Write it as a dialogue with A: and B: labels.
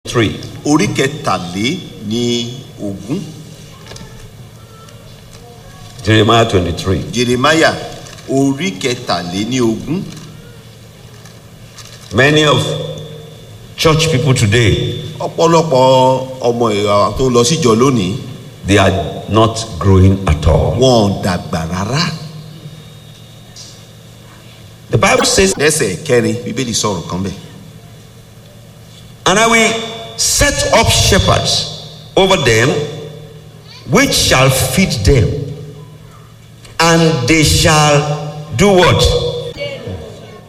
A: 23.
B: orí kẹtàlé ní ogún
A: Jeremiah 23.
B: jeremaya orí kẹtàlé ní ogún
A: Many of church people today,
B: ọ̀pọ̀lọpọ̀ ọmọ ìyá tó lọ síjọ lónìí
A: they are not growing at all.
B: wọn ò dàgbà rárá
A: The Bible says,
B: lẹ́sẹ̀ kẹrin bíbélì sọ̀rọ̀ kan bẹ́ẹ̀.
A: And I will set up shepherds over them, which shall feed them, and they shall do what?